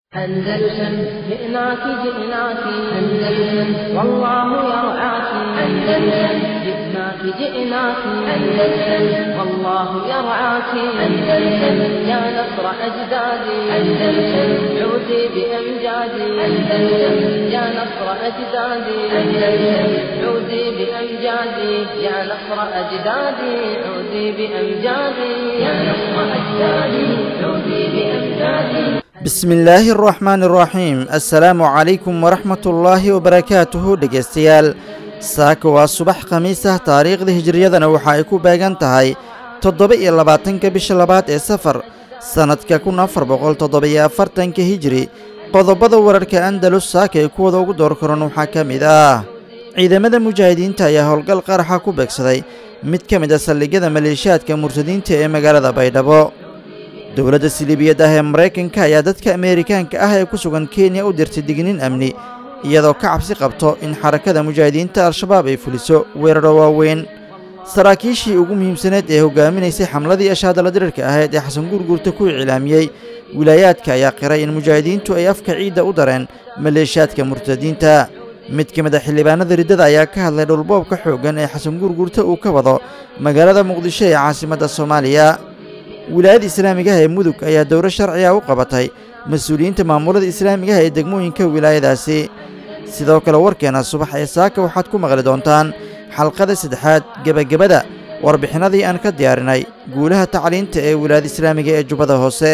أندلسن جئناك جئناك أندلسن والله يرعاك أندلسن جئناك جئناك أندلسن والله يرعاك أندلسن يا نصر أجدادي أندلسن عودي بأمجادي أندلسن يا نصر أجدادي أندلسن عودي بأمجادي يا نصر أجدادي عودي بأمجادي يا نصر أجدادي عودي بأمجادي bismi illaahi araxmaani araxiim assalaamu calaykum waraxmatullaahi wabarakaatuhu dhegeystayaal saaka waa subax khamiis ah taariikhda hijiriyadana waxa ay ku beegan tahay toddoba iyo labaatanka bisha labaad ee safar sannadka kun afar boqol toddoba-iyo afartanka hijiri qodobada wararka andalus saaka ee kuwada ugu door karan waxaa ka mid ah ciidamada mujaahidiinta ayaa howlgal qaraxa ku beegsaday mid ka mid a saldhigyada maleeshiyaadka murtadiinta ee magaalada baydhabo dowladda siliibiyad ah ee maraykanka ayaa dadka ameerikaanka ah ee ku sugan kenya u dirtay digniin amni iyadoo ka cabsi qabto in xarakada mujaahidiinta al-shabaab ay fuliso weeraro waaweyn saraakiishii ugu muhiimsaneed ee hogaaminaysay xamladii ashaadala dirirka ahayd ee xasan guurguurta ku iclaamiyey wilaayaadka ayaa qiray in mujaahidiintu ay afka ciidda u dareen maleeshiyaadka murtadiinta mid ka mid a xildhibaanada riddada ayaa ka hadlay dhulboobka xooggan ee xasan guurguurta uu ka wado magaalada muqdisho ee caasimadda soomaaliya wilaayada islaamigaha ee mudug ayaa dowro sharciga u qabatay mas-uuliyiinta maamulada islaamigaha ee degmooyinka wilaayadaasi sidoo kale warkeena subax ee saaka waxaad ku maqli doontaan xalqada saddexaad gebagabada warbixinadii aan ka diyaarinay guulaha tacliinta ee wilaayada islaamiga ee jubbada hoose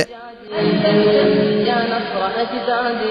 يا نصر أجدادي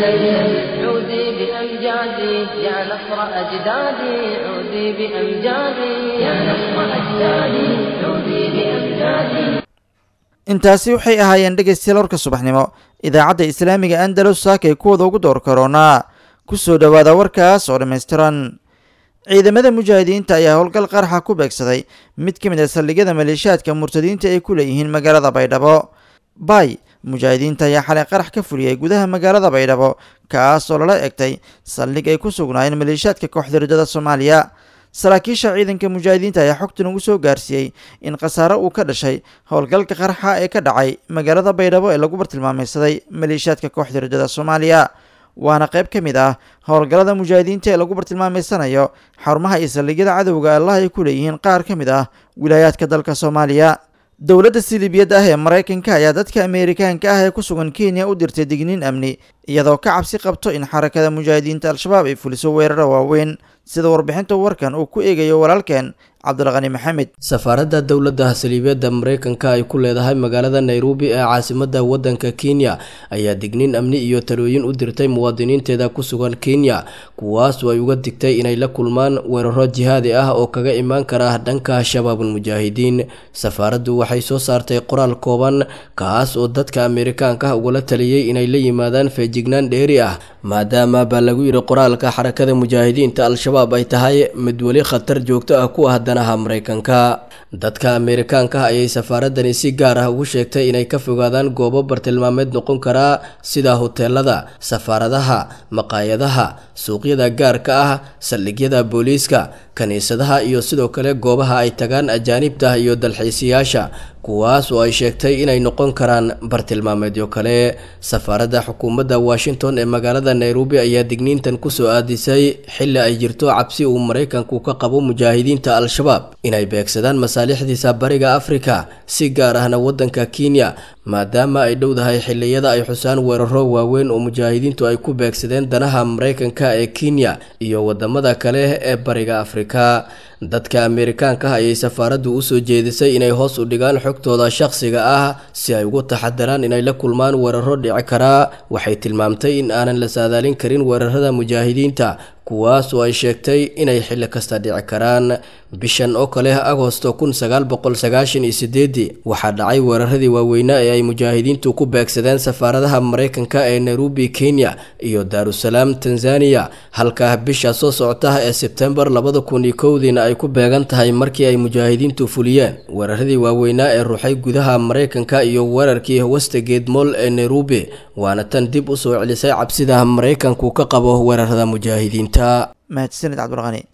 عودي بأمجادي يا نصر أجدادي عودي بأمجادي يا نصر أجدادي عودي بأمجادي intaasi waxay ahaayeen dhegaystayaal warka subaxnimo idaacadda islaamiga andalus saakay kuwada ugu door karoonaa ku soo dhowaada warkaas oo dhammaystiran ciidamada mujaahidiinta ayaa howlgal qaraxa ku beegsaday mid ka mid a saldhigyada maleeshiyaadka murtadiinta ay ku leeyihiin magaalada baydhabo bay mujaahidiinta ayaa xalay qarax ka fuliyey gudaha magaalada baydhabo kaas oo lala egtay saldhig ay ku sugnaayeen maleeshiyaadka kooxda riddada soomaaliya saraakiisha ciidanka mujaahidiinta ayaa xogtan ugu soo gaarsiiyey in khasaare uu ka dhashay howlgalka qaraxa ee ka dhacay magaalada baydhabo ee lagu bartilmaamaysaday maleeshiyaadka kooxda riddada soomaaliya waana qayb ka mid ah howlgallada mujaahidiinta ee lagu bartilmaameysanayo xarumaha iyo saldhigyada cadowga allah ay ku leeyihiin qaar ka mid ah wilaayaadka dalka soomaaliya dowladda siliibiyad ah ee maraykanka ayaa dadka ameerikaanka ah ee ku sugan kenya u dirtay digniin amni iyadoo ka cabsi qabto in xarakada mujaahidiinta al-shabaab ay fuliso weeraro waaweyn sida warbixinta warkan uu ku eegayo walaalkeen cabdulqani maxamed safaaradda dowladda saliibiyadda maraykanka ay ku leedahay magaalada nairobi ee caasimadda waddanka kenya ayaa digniin amni iyo talooyin u dirtay muwaadiniinteeda ku sugan kenya kuwaasoo ay uga digtay inay la kulmaan weeraro jihaadi ah oo kaga imaan kara dhanka shabaabulmujaahidiin safaaraddu waxay soo saartay qoraal kooban kaas oo dadka ameerikaanka ah ugala taliyey inay la yimaadaan feejignaan dheeri ah maadaama baa lagu yidhi qoraalka xarakada mujaahidiinta al-shabaab ay tahay mid weli khatar joogto ah ku ah danaha maraykanka dadka ameerikaanka ah ayay safaaradani si gaar ah ugu sheegtay inay ka fogaadaan goobo bartilmaameed noqon karaa sida hoteelada safaaradaha maqaayadaha suuqyada gaarka ah saldhigyada booliiska kiniisadaha iyo sidoo kale goobaha ay tagaan ajaanibta iyo dalxiisayaasha kuwaas oo ay sheegtay inay noqon karaan bartilmaameedyo kale safaaradda xukuumadda washington ee magaalada nairobi ayaa digniintan kusoo aadisay xilli ay jirto cabsi uu maraykanku ka qabo mujaahidiinta al-shabaab inay beegsadaan masaalixdiisa bariga afrika si gaar ahna waddanka kenya maadaama ay dhowdahay xilliyada ay xusaan weeraro waaweyn oo mujaahidiintu ay ku beegsadeen danaha maraykanka ee kenya iyo wadamada kale ee bariga afrika dadka ameerikaanka ah ayay safaaraddu usoo jeedisay inay hoos u dhigaan xogtooda shaqsiga ah si ay ugu taxadaraan inay la kulmaan weeraro dhici karaa waxay tilmaamtay in aanan la saadaalin karin weerarada mujaahidiinta kuwaas oo ay sheegtay inay xilli kasta dhici karaan bishan oo kale agosto kun sagaal boqol sagaashan iyo sideedii waxaa dhacay weeraradii waaweynaa ee ay mujaahidiintu ku beegsadeen safaaradaha maraykanka ee nairobi kenya iyo daarusalaam tanzaniya halka bisha soo socota ee sebtembar labada kun iyo kowdiina ay ku beegan tahay markii ay mujaahidiintu fuliyeen weeraradii waaweynaa ee ruuxay gudaha maraykanka iyo weerarkii westgate moll ee nairobi waana tan dib u soo celisay cabsida maraykanku ka qabo weerarada mujaahidiinta mahadsanid cabdulqani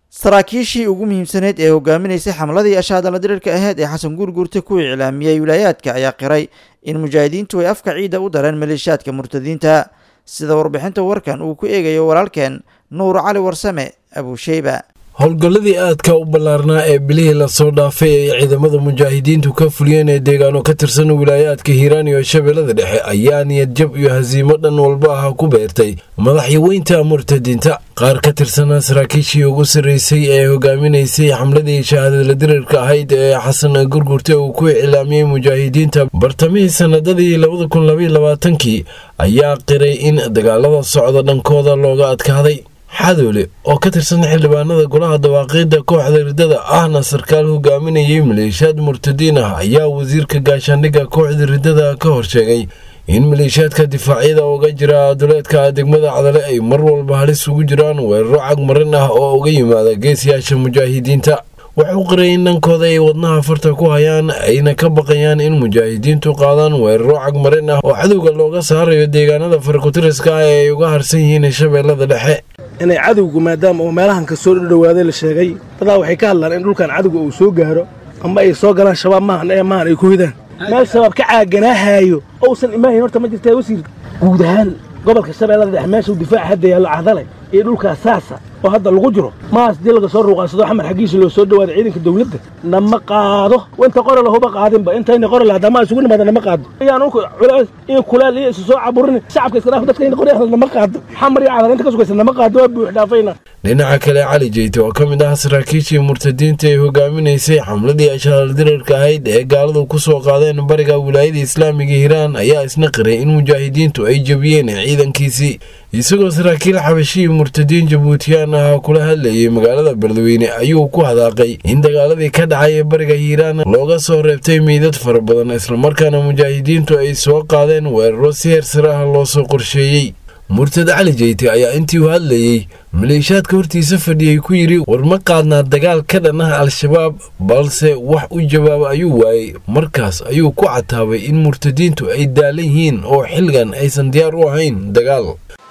saraakiishii ugu muhiimsaneyd ee hogaaminaysay xamladii ashaadala dirirka aheyd ee xasan guurguurta ku iclaamiyey wilaayaadka ayaa qiray in mujaahidiintu ay afka ciidda u dareen maleeshiyaadka murtadiinta sida warbixinta warkan uu ku eegayo walaalkeen nuur cali warsame abuusheyba howlgalladii aadka u ballaarnaa ee bilihii lasoo dhaafay ay ciidamada mujaahidiintu ka fuliyeen ee deegaano ka tirsan wilaayaadka hiiraan iyo shabeellada dhexe ayaa niyadjab iyo hasiimo dhan walba ah ku beertay madaxyaweynta murtadiinta qaar ka tirsanaa saraakiishii ugu sarreysay ee hogaaminaysay xamladii shahaadala dirirka ahayd ee xasan gurgurte uu ku iclaamiyey mujaahidiinta bartamihii sanadadii labada kun labaiyo labaatankii ayaa qiray in dagaalada socda dhankooda looga adkaaday xadoole oo ka tirsan xildhibaanada golaha dawaaqiidda kooxda riddada ahna sarkaal hogaaminayay maleeshiyaad murtadiin ah ayaa wasiirka gaashaandhigga kooxda riddada ka horsheegay in maleeshiyaadka difaacyada uga jira duleedka degmada cadale ay mar walba halis ugu jiraan weeraro cagmarin ah oo uga yimaada geesiyaasha mujaahidiinta wuxuu qiray in dhankooda ay wadnaha farta ku hayaan ayna ka baqayaan in mujaahidiintu qaadaan weeraro cagmarin ah oo cadowga looga saarayo deegaanada farkutiriska ah ee ay uga harsan yihiin shabeellada dhexe inay cadowgu maadaama uu meelahan ka soo dhowaaday la sheegay dadaa waxay ka hadlaan in dhulkan cadowga uu soo gaaro ama ay soo galaan shabaab maahan ee maahan ay ku hidaan meel shabaab ka caaganaahayo ousan imaahayn horta ma jirtaa wasiir guud ahaan gobolka shabeellada dhexe meeshuu difaac hadda yaallo cadale iyo dhulkaas saasa oo hadda lagu jiro maas dii laga soo ruuqansado xamar xaggiisa loo soo dhawaada ciidanka dawladda nama qaado inta qore lahuba qaadinba intayna qore lahadama isugu nimaada nama qaado ayaan ulka culays iyo kulaal iyo isu soo caburin shacabka iska dhaaf dadka in qore nama qaado xamar iyo cadal inta ka sugaysa nama qaado waa buux dhaafayna dhinaca kale cali jeyte oo ka mid ah saraakiishii murtadiinta ee hogaaminaysay xamladii ashaal dirarka ahayd ee gaaladu ku soo qaadeen bariga wilaayada islaamiga hiiraan ayaa isna qiray in mujaahidiintu ay jebiyeen ciidankiisii isagoo saraakiil xabashihii murtadiin jabuutiyaan ah kula hadlayay magaalada beledweyne ayuu ku hadaaqay in dagaaladii ka dhacay ee bariga hiiraan looga soo reebtay meydad fara badan islamarkaana mujaahidiintu ay soo qaadeen weeraro si heer sare ah loo soo qorsheeyey murtad cali jeyte ayaa intii u hadlayey maleeshiyaadka hortiisa fadhiyey ku yidhi war ma qaadnaa dagaal ka dhan ah al-shabaab balse wax u jawaaba ayuu waayey markaas ayuu ku cataabay in murtadiintu ay daalan yihiin oo xilligan aysan diyaar u ahayn dagaal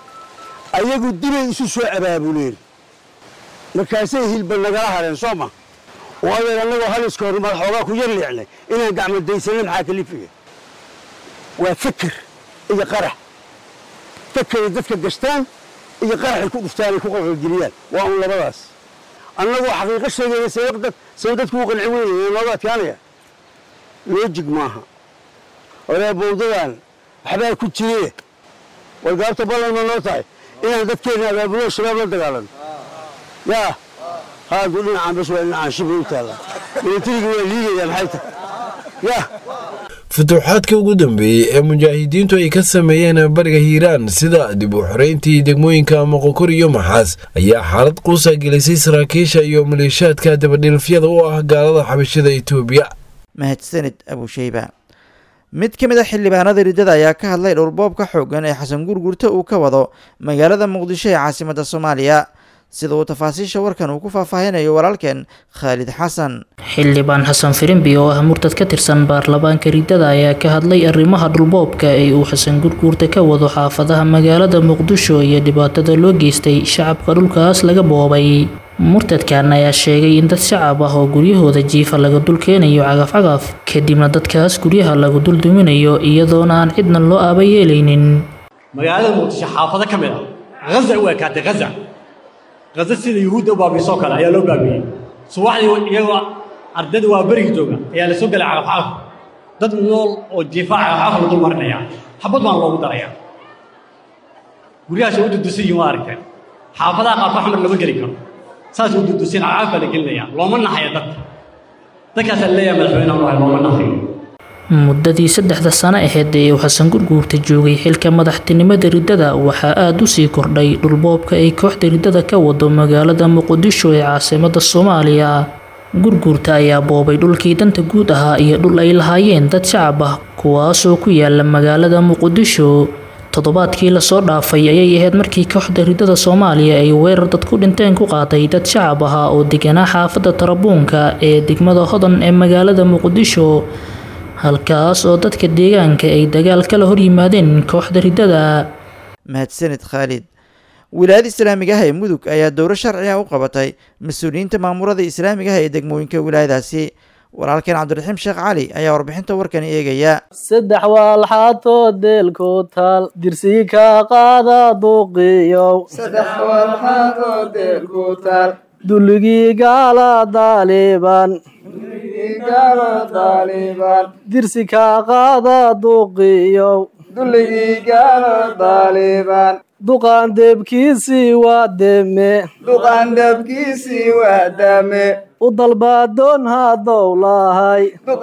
ayagu dibay isu soo abaabuleen markaasay hilba nagala hadheen soo ma waadeer annagoo haliska hor madaxoogaa ku yar leecnay inaan gacmadaysanna maxaa kalifiga waa fikir iyo qarax fakay dadka gashtaan iyo qaraxay ku dhuftaan ay ku qalqalgeliyaan waa un labadaas annagoo xaqiiqo sheegaya sabab say dadku u qanci weynaya nooga adkaanaya loojig maaha horee bowdadan waxbaa ku jire war gaabta ballan ma noo tahay inaan dadkeenna abaabulo shabaab la dagaalano yaa haadu dhinacaan bas waa dhinacaan shibay u taalla milatariga waa liigaya maxay tahay yaa futuuxaadka ugu dambeeyey ee mujaahidiintu ay ka sameeyeen bariga hiiraan sida dib u xoreyntii degmooyinka moqokor iyo maxaas ayaa xaalad quusa gelisay saraakiisha iyo maleeshiyaadka dabadhilfyada u ah gaalada xabashada itoobiya mahadsanid abusheyba mid ka mid a xildhibaanada riddada ayaa ka hadlay dhowrboobka xooggan ee xasan gurgurta uu ka wado magaalada muqdisho ee caasimadda soomaaliya sida uu tafaasiisha warkan uu ku faahfaahinayo walaalkeen khaalid xasan xildhibaan xasan firimbi oo ah murtad ka tirsan baarlamaanka riddada ayaa ka hadlay arrimaha dhulboobka ee uu xasan gurguurta ka wado xaafadaha magaalada muqdisho iyo dhibaatada loo geystay shacabka dhulkaas laga boobay murtadkan ayaa sheegay in dad shacab ah oo guryahooda jiifa laga dul keenayo cagaf-cagaf kadibna dadkaas guryaha lagu dul duminayo iyadoona aan cidna loo aaba yeelaynin magaalada muqdisho xaafado ka mid ah haza u ekaatay haza haza sida yuhuudda u baabiisoo kale ayaa loo baabiyey subaxdii iyagoo ardayda waa berigi jooga ayaa la soo gelay cagaf-cagaf dad nool oo jiifa cagaf-cagaf la dul marinaya xabad baan loogu daraya guryahaas u dudusan yihin waa aragteen xaafadaha qaarko xamar lama geli karo saas u dudusan cagaf baa la gelinaya looma naxaya dadka dadkaasaa leeyahay madaxweynaha unahay looma naxayo muddadii saddexda sano aheyd ee uu xasan gurguurta joogay xilka madaxtinimada riddada waxaa aada u sii kordhay dhulboobka ay kooxda riddada ka wado magaalada muqdisho ee caasimada soomaaliya gurguurta ayaa boobay dhulkii danta guud ahaa iyo dhul ay lahaayeen dad shacab ah kuwaasoo ku yaala magaalada muqdisho toddobaadkii lasoo dhaafay ayay ahayd markii kooxda riddada soomaaliya ay weerar dad ku dhinteen ku qaaday dad shacab ahaa oo deganaa xaafadda tarabuunka ee degmada hodan ee magaalada muqdisho halkaas oo dadka deegaanka ay dagaal kala hor yimaadeen kooxda riddada mahadsanid khaalid wilaayada islaamiga ah ee mudug ayaa dowro sharci ah u qabatay mas-uuliyiinta maamulada islaamiga ah ee degmooyinka wilaayadaasi walaalkeen cabdiraxiim sheekh cali ayaa warbixinta warkani eegaya saddex waalxaatoo deelku taal dirsii ka qaada duuqiyow dulligii gaala daaliban dirsi ka qaada duuqiyow duqaan deebkiisii waa deme u dalbaadoon hadow lahay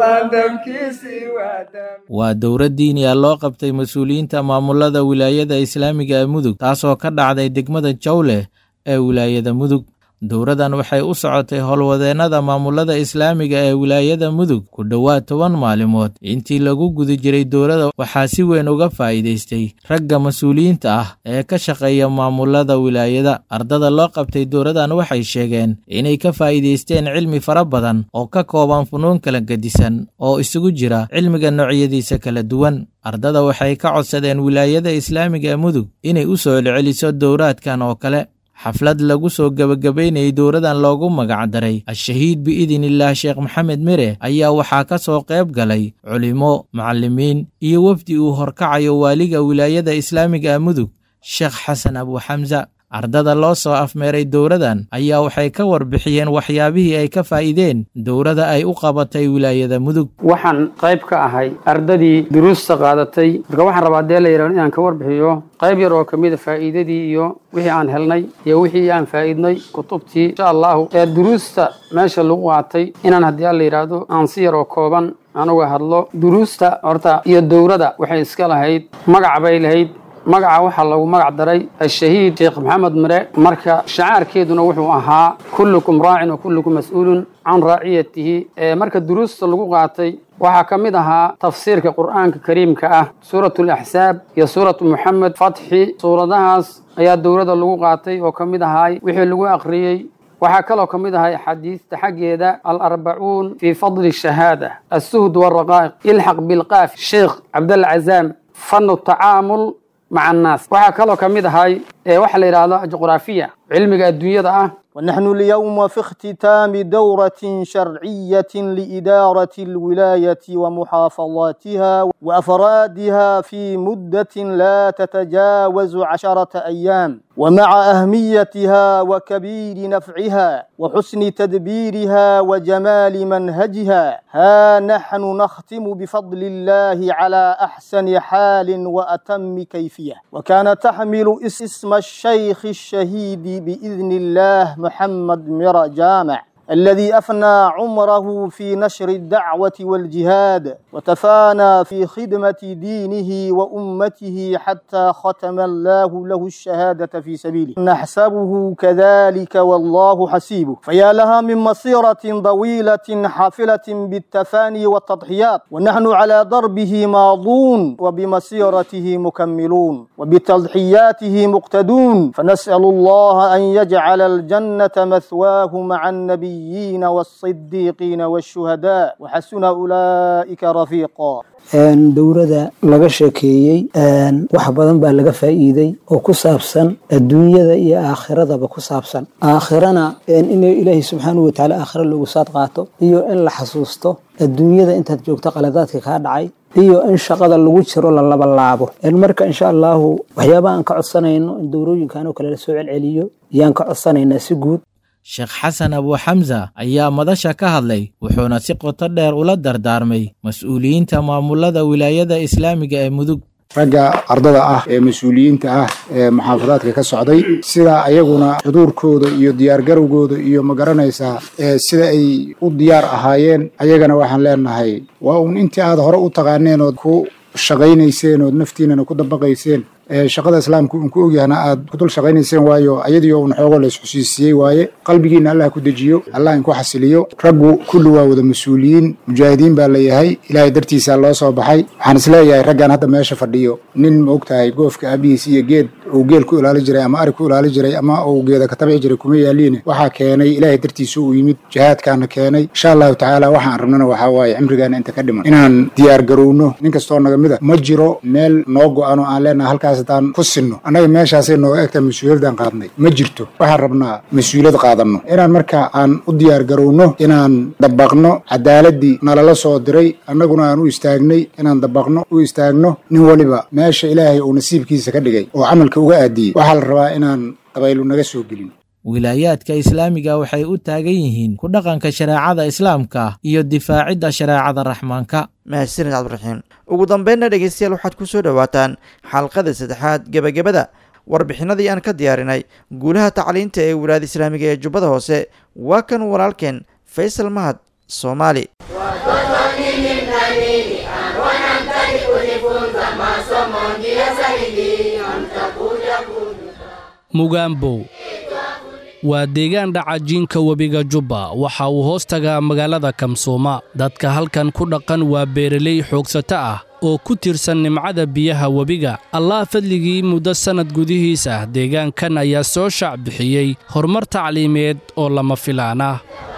waa dowra diiniya loo qabtay mas-uuliyiinta maamulada wilaayada islaamiga ee mudug taasoo ka dhacday degmada jawleh ee wilaayada mudug dowradan waxay u socotay howlwadeennada maamulada islaamiga ee wilaayada mudug ku dhowaad toban maalimood intii lagu guda jiray dowrada waxaa si weyn uga faa'iidaystay ragga mas-uuliyiinta ah ee ka shaqeeya maamulada wilaayada ardada loo qabtay dowradan waxay sheegeen inay ka faa'iidaysteen cilmi fara badan oo ka kooban funuun kala gedisan oo isugu jira cilmiga noocyadiisa kala duwan ardada waxay ka codsadeen wilaayada islaamiga ee mudug inay u soo celceliso dowraadkan oo kale xaflad lagu soo gebagabaynayay dowradan loogu magacdaray al-shahiid biidnillaah sheekh maxamed mere ayaa waxaa ka soo qayb galay culimo macallimiin iyo wefdi uu horkacayo waaliga wilaayada islaamiga ee mudug sheekh xasan abuuxamsa ardada loo soo afmeeray dowradan ayaa waxay ka warbixiyeen waxyaabihii ay ka faa'iideen dowrada ay u qabatay wilaayada mudug waxaan qayb ka ahay ardadii duruusta qaadatay marka waxaan rabaa dee la yidhahdo inaan ka warbixiyo qayb yar oo ka mida faa'iidadii iyo wixii aan helnay iyo wixii aan faa'iidnay kutubtii insha allahu ee duruusta meesha lagu qaatay inaan haddii alla yidhaahdo aan si yar oo kooban anuga hadlo duruusta horta iyo dowrada waxay iska lahayd magac bay lahayd magaca waxaa lagu magac daray ashahiid sheekh maxamed mire marka shacaarkeeduna wuxuu ahaa kullukum raacin wa kullukum mas-uulun can raaciyatihi marka duruusta lagu qaatay waxaa ka mid ahaa tafsiirka qur'aanka kariimka ah suuratu alaxsaab iyo suuratu muxamed fatxi suuradahaas ayaa dowladda lagu qaatay oo ka mid ahaay wixii lagu akhriyey waxaa kaloo ka mid ahay axaadiista xaggeeda alarbacuun fii fadli shahaada assuhd waraqaa'iq ilxaq bilqaaf sheekh cabdalla cazaam fanu tacaamul مع الناس waxaa kaloo ka mid ahay waxa la yidhaahdo juqraafiya cilmiga adduunyada ah ونحن اليوم في اختتام دورة شرعية لإدارة الولاية ومحافظاتها وأفرادها في مدة لا تتجاوز عشرة أيام ومع أهميتها وكبير نفعها وحسن تدبيرها وجمال منهجها ها نحن نختم بفضل الله على أحسن حال وأتم كيفية وكان تحمل اسم الشيخ الشهيد بإذن الله محمد مرى جامع الذي أفنى عمره في نشر الدعوة والجهاد وتفانى في خدمة دينه وأمته حتى ختم الله له الشهادة في سبيله نحسبه كذلك والله حسيبه فيا لها من مصيرة طويلة حافلة بالتفاني والتضحيات ونحن على دربه ماضون وبمسيرته مكملون وبتضحياته مقتدون فنسأل الله أن يجعل الجنة مثواه مع النبي النبيين والصديقين والشهداء وحسن أولئك رفيقا dowrada laga sheekeeyey wax badan baa laga faa'iiday oo ku saabsan adduunyada iyo aakhiradaba ku saabsan aakhirana in ilaahay subxaanahu watacaala aakhira loogu saad qaato iyo in la xasuusto adduunyada intaad joogto qaladaadka kaa dhacay iyo in shaqada lagu jiro la labalaabo marka insha allahu waxyaabaha aan ka codsanayno in dowrooyinkan oo kale la soo celceliyo yaan ka codsanaynaa si guud sheekh xasan abuuxamsa ayaa madasha ka hadlay wuxuuna si qoto dheer ula dardaarmay mas-uuliyiinta maamulada wilaayada islaamiga ee mudug ragga ardada ah ee mas-uuliyiinta ah ee muxaafadaadka ka socday sida ayaguna xuduurkooda iyo diyaargarowgooda iyo ma garanaysaa sida ay u diyaar ahaayeen ayagana waxaan leenahay waa uun intii aad hore u taqaaneen ood ku shaqaynayseen ood naftiinana ku dabaqayseen shaqada islaamku uun ku ogyahna aad ku dul shaqaynayseen waayo ayadiio un xoogo la isxusiisiyey waaye qalbigiina allah ku dejiyo allah inku xasiliyo raggu kulli waa wada mas-uuliyiin mujaahidiin baa layahay ilaahay dartiisaa loo soo baxay waxaan isleeyahay raggan hadda meesha fadhiyo nin ma og tahay goofka aabihiis iyo geed uu geel ku ilaali jiray ama ari ku ilaali jiray ama uu geeda ka tabici jiray kuma yaaliine waxaa keenay ilaahay dartiisa uu yimid jihaadkaana keenay insha allahu tacaala waxaan rabnana waxaa waaye cimrigaana inta ka dhiman inaan diyaar garowno nin kastoo naga mid a ma jiro meel noo go-an oo aan leenaha halkaas meeshaas haddaan ku sinno annaga meeshaasay nooga egtaa mas-uuliyaddan qaadnay ma jirto waxaan rabnaa mas-uuliyad qaadanno inaan marka aan u diyaar garowno inaan dabaqno cadaaladii nalala soo diray annaguna aan u istaagnay inaan dabaqno u istaagno nin waliba meesha ilaahay uu nasiibkiisa ka dhigay oo camalka uga aadiyey waxaa la rabaa inaan dabaylu naga soo gelin wilaayaadka islaamiga waxay u taagan yihiin ku dhaqanka shareecada islaamka iyo difaacidda shareecada raxmaanka mahadsanid cabdiraxiim ugu dambeynna dhegeystayaal waxaad ku soo dhowaataan xalqada saddexaad gebagabada warbixinadii aan ka diyaarinay guulaha tacliinta ee wilaayada islaamiga ee jubbada hoose waa kan walaalkeen faysal mahad soomaali mugaambow waa deegaan dhacajiinka webiga jubba waxa uu hoos tagaa magaalada kamsuuma dadka halkan ku dhaqan waa beeraley xoogsato ah oo ku tirsan nimcada biyaha webiga allah fadligii muddo sannad gudihiis ah deegaankan ayaa soo shaac bixiyey horumar tacliimeed oo lama filaan ah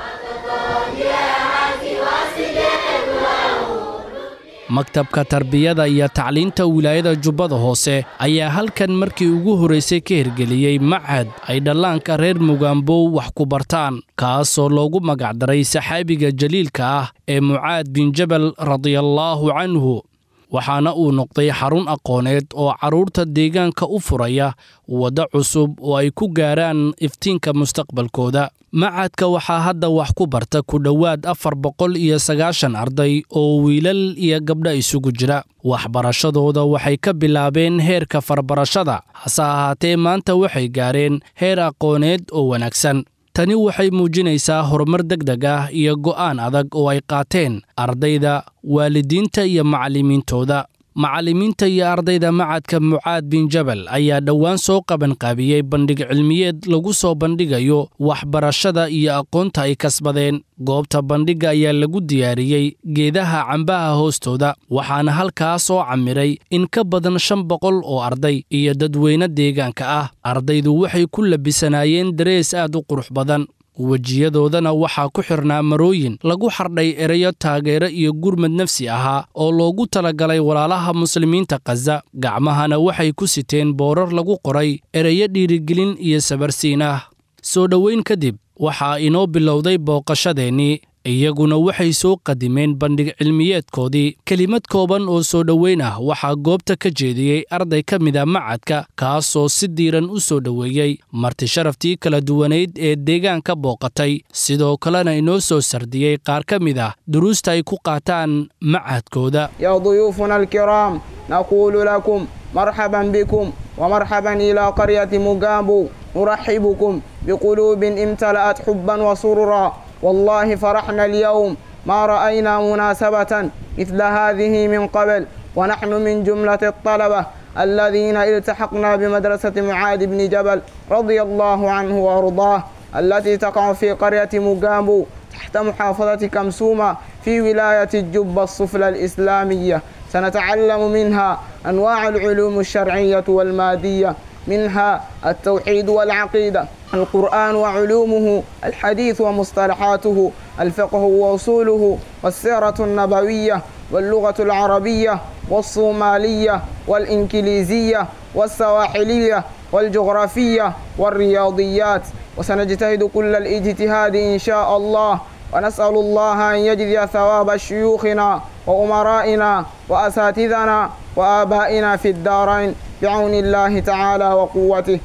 maktabka tarbiyada iyo tacliinta wilaayada jubbada hoose ayaa halkan markii ugu horraysay ka hirgeliyey machad ay dhallaanka reer mugaambow wax ku bartaan kaasoo loogu magacdaray saxaabiga jaliilka ah ee mucaad bin jabal radiallaahu canhu waxaana uu noqday xarun aqooneed oo carruurta deegaanka u furaya waddo cusub oo ay ku gaaraan iftiinka mustaqbalkooda macadka waxaa hadda wax ku barta ku dhowaad afar boqol iyo sagaashan arday oo wiilal iyo gabdha isugu jira waxbarashadooda waxay ka bilaabeen heerka farbarashada hase ahaatee maanta waxay gaareen heer aqooneed oo wanaagsan tani waxay muujinaysaa horumar degdeg ah iyo go'aan adag oo ay qaateen ardayda waalidiinta iyo macallimiintooda macallimiinta iyo ardayda macadka mucaad bin jabal ayaa dhowaan soo qabanqaabiyey bandhig cilmiyeed lagu soo bandhigayo waxbarashada iyo aqoonta ay kasbadeen goobta bandhigga ayaa lagu diyaariyey geedaha cambaha hoostooda waxaana halkaas oo camiray in ka badan shan boqol oo arday iyo dadweyne deegaanka ah ardaydu waxay ku labisanaayeen darees aad u qurux badan wejiyadoodana waxaa ku xirnaa marooyin lagu xardhay erayo taageero iyo gurmad nafsi ahaa oo loogu talagalay walaalaha muslimiinta khaza gacmahana waxay ku siteen boorar lagu qoray erayo dhiirigelin iyo sabarsiin ah soo dhoweyn kadib waxaa inoo bilowday booqashadeennii iyaguna waxay soo qadimeen bandhig cilmiyeedkoodii kelimad kooban oo soo dhoweyn ah waxaa goobta ka jeediyey arday ka mida macadka kaasoo si diiran u soo dhoweeyey marti sharaftii kala duwanayd ee deegaanka booqatay sidoo kalena inoo soo sardiyey qaar ka mid ah duruusta ay ku qaataan macadkooda يا ضيوفنا الكرام نقول لكم مرحبا بكم ومرحبا إلى قرية مقابو نرحبكم بقلوب امتلأت حبا وسرورا والله فرحنا اليوم ما رأينا مناسبة مثل هذه من قبل ونحن من جملة الطلبة الذين التحقنا بمدرسة معاذ بن جبل رضي الله عنه وأرضاه التي تقع في قرية مقابو تحت محافظة كمسومة في ولاية الجبة السفلى الإسلامية سنتعلم منها أنواع العلوم الشرعية والمادية منها التوحيد والعقيدة القرآن وعلومه الحديث ومصطلحاته الفقه وأصوله والسيرة النبوية واللغة العربية والصومالية والإنكليزية والسواحلية والجغرافية والرياضيات وسنجتهد كل الاجتهاد إن شاء الله ونسأل الله أن يجزي ثواب شيوخنا وأمرائنا وأساتذنا وآبائنا في الدارين بعون الله تعالى وقوته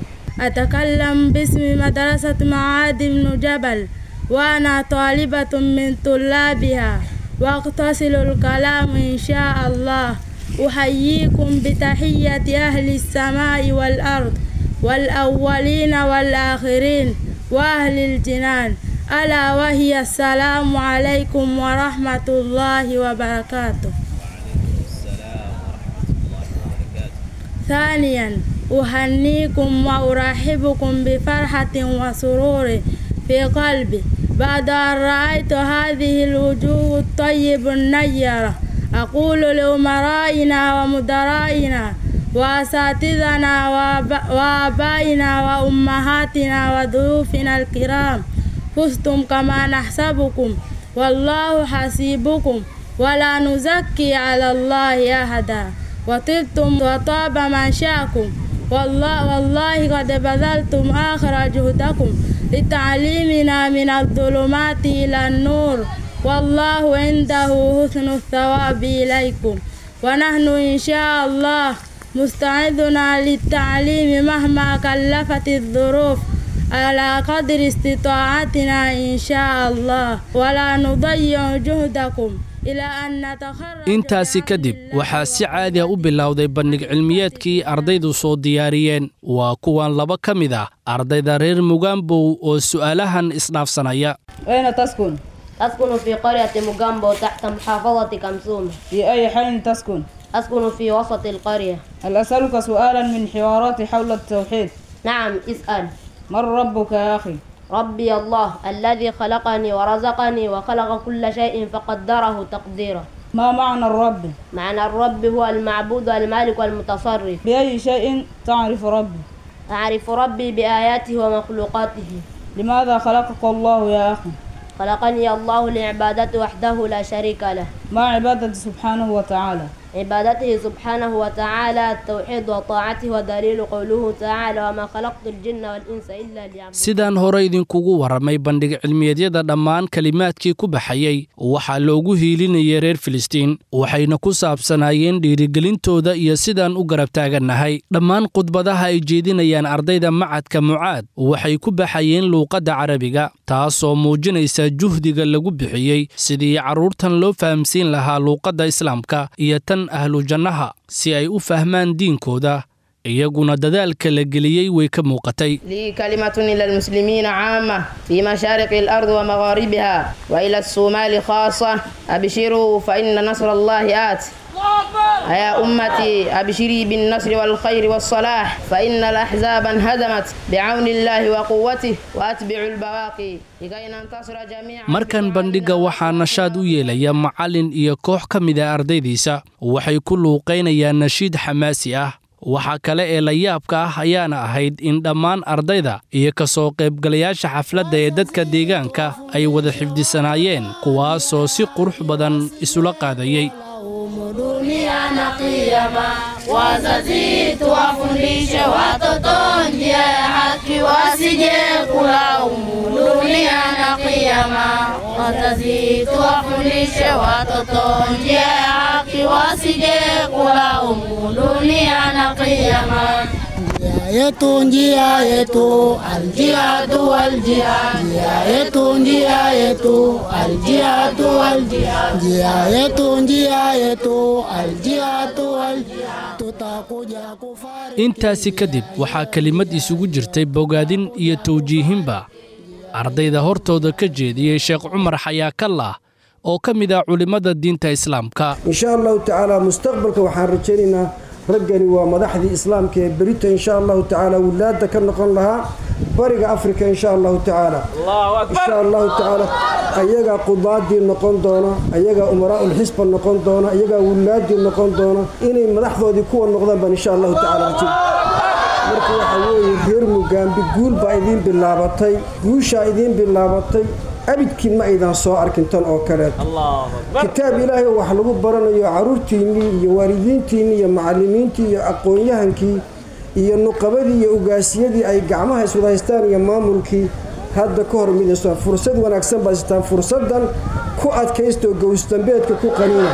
أتكلم باسم مدرسة معاذ بن جبل وأنا طالبة من طلابها وأقتصل الكلام إن شاء الله أحييكم بتحية أهل السماء والأرض والأولين والآخرين وأهل الجنان ألا وهي السلام عليكم ورحمة الله وبركاته ثانيا أهنيكم وأرحبكم بفرحة وسرور في قلبي بعد أن رأيت هذه الوجوه الطيب النيرة أقول لأمرائنا ومدرائنا وأساتذنا وآب- وآبائنا وأمهاتنا وضيوفنا الكرام فزتم كما نحسبكم والله حسيبكم ولا نزكي على الله أحدا وطبتم وطاب منشاكم والله, والله قد بذلتم آخر جهدكم لتعليمنا من الظلمات إلى النور والله عنده حسن الثواب إليكم ونحن إن شاء الله مستعدنا للتعليم مهما كلفت الظروف على قدر استطاعتنا إن شاء الله ولا نضيع جهدكم إلى أن نتخرج intaasi kadib waxaa si caadi a u bilowday bandhig cilmiyeedkii ardaydu soo diyaariyeen waa kuwan laba ka mid ah ardayda reer mugaambow oo su'aalahan isdhaafsanaya أين تسكن؟ أسكن في قرية مجامبو تحت محافظة كمسوم في أي حي تسكن؟ أسكن في وسط القرية هل أسألك سؤالا من حوارات حول التوحيد؟ نعم اسأل من ربك يا أخي؟ ربي الله الذي خلقني ورزقني وخلق كل شيء فقدره تقديرا ما معنى الرب؟ معنى الرب هو المعبود المالك والمتصرف بأي شيء تعرف ربي؟ أعرف ربي بآياته ومخلوقاته لماذا خلقك الله يا أخي؟ خلقني الله لعبادته وحده لا شريك له ما عبادة سبحانه وتعالى؟ عبادته سبحانه وتعالى التوحيد وطاعته ودليل قوله تعالى وما خلقت الجن والإنس إلا ليعبدون sidaan hore idinkugu warramay bandhig cilmiyeedyada dhammaan kelimaadkii ku baxayey waxaa loogu hiilinayay reer filistiin waxayna ku saabsanaayeen dhiirigelintooda iyo sidaan u garab taagannahay dhammaan khudbadaha ay jeedinayaan ardayda macadka mucaad waxay ku baxayeen luuqadda carabiga taasoo muujinaysa juhdiga lagu bixiyey sidii carruurtan loo fahamsiin lahaa luuqadda islaamka iyo tan ahlu jannaha si ay u fahmaan diinkooda iyaguna dadaalka la geliyey way ka muuqatay لي كلمة إلى المسلمين عامة في مشارق الأرض ومغاربها وإلى الصومال خاصة أبشروا فإن نصر الله آت يا أمتي أبشري بالنصر والخير والصلاح فإن الأحزاب انهدمت بعون الله وقوته وأتبعوا البواقي لكي ننتصر جميعا markan bandhigga waxaa nashaad u yeelaya macallin iyo koox ka mid a ardaydiisa waxay ku luuqaynayaan nashiid xamaasi ah waxaa kale ee la yaabka ah ayaana ahayd in dhammaan ardayda iyo ka soo qaybgalayaasha xafladda ee dadka deegaanka ay wada xifdisanaayeen kuwaasoo si qurux badan isula qaadayey dunia na kiyama. Wazazi tuwafundishe watoto njia ya haki, wasije kulaumu dunia na kiyama. Wazazi tuwafundishe watoto njia ya haki, wasije kulaumu dunia na kiyama. yetu njia yetu aljihadu aljihad njia yetu njia yetu aljihadu aljihad njia yetu njia yetu aljihadu aljihad tutakuja kufari intaasi kadib waxaa kelimad isugu jirtay bogaadin iyo tawjiihinba ardayda hortooda ka jeediyey sheekh cumar xayaakallah oo ka mid ah culimmada diinta islaamka insha allahu tacaala mustaqbalka waxaan rajaynaynaa raggani waa madaxdii islaamka ee berito insha allahu tacaala wilaada ka noqon lahaa bariga afrika insha allahu tacaala insha allahu tacaala ayagaa qudaadii noqon doona ayagaa umaraaul xisba noqon doona ayagaa wilaadii noqon doona inay madaxdoodii kuwa noqdaan baan insha allahu tacaala rajay marka waxaa weeye reer mugaambi guul baa idiin bilaabatay guushaa idiin bilaabatay abidkiin ma aydan soo arkin tan oo kaleeto kitaab ilaahay oo wax lagu baranayo carruurtiinnii iyo waalidiintiinnii iyo macallimiintii iyo aqoon-yahankii iyo nuqabadii iyo ugaasiyadii ay gacmaha iswada haystaan iyo maamulkii hadda ka hor midayso fursad wanaagsan baad haystaan fursaddan ku adkaystoo gowsdambeedka ku qaniina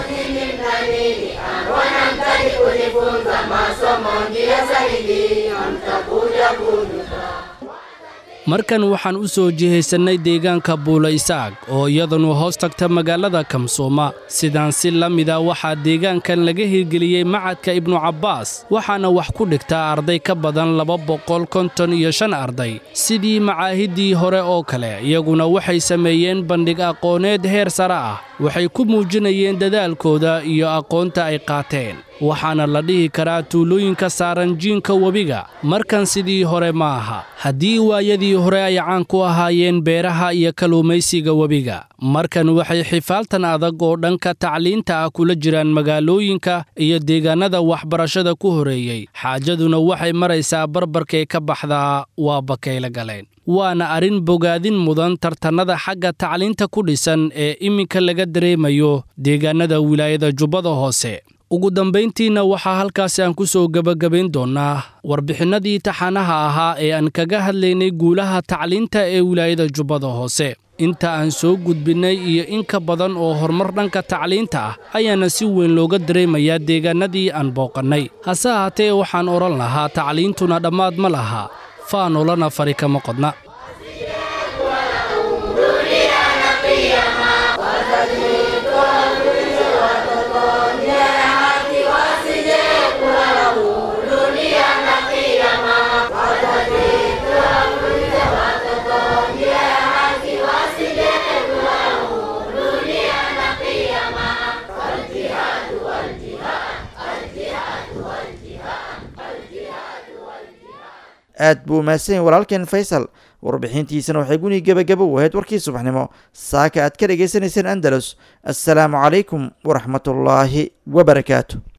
Wanamtaki kujifunza masomo njia sahihi, mtakuja kujuta. markan waxaan u soo jihaysannay deegaanka buula isaaq oo iyadanu hoos tagta magaalada kamsooma sidaan si la mida waxaa deegaankan laga hirgeliyey macadka ibnu cabbaas waxaana wax ku dhigtaa arday ka badan laba boqol konton iyo shan arday sidii macaahiddii hore oo kale iyaguna waxay sameeyeen bandhig aqooneed heer sare ah waxay ku muujinayeen dadaalkooda iyo aqoonta ay qaateen waxaana la dhihi karaa tuulooyinka saaran jiinka webiga markan sidii hore ma aha haddii waayadii hore ay caan ku ahaayeen beeraha iyo kalluumaysiga webiga markan waxay xifaaltan adag oo dhanka tacliinta ah kula jiraan magaalooyinka iyo deegaannada waxbarashada ku horeeyey xaajaduna waxay maraysaa barbarkay ka baxdaa waa bakayla galeen waana arrin bogaadin mudan tartannada xagga tacliinta ku dhisan ee iminka laga dareemayo deegaannada wilaayada jubbada hoose ugu dambayntiina waxaa halkaasi aan ku soo gebagabayn doonnaa warbixinnadii taxanaha ahaa ee aan kaga hadlaynay guulaha tacliinta ee wilaayada jubbada hoose inta aan soo gudbinnay iyo in ka badan oo horumar dhanka tacliinta ah ayaana si weyn looga dareemayaa deegaannadii aan booqannay hase ahaatee waxaan odhan lahaa tacliintuna dhammaad ma laha faanolana fari kama qodna aad buu mahadsan yahay walaalkeen faysal warbixintiisana waxay guni gebagabo u ahayd warkii subaxnimo saaka aad ka dhagaysanayseen andalus assalaamu calaykum waraxmatullaahi wabarakaatu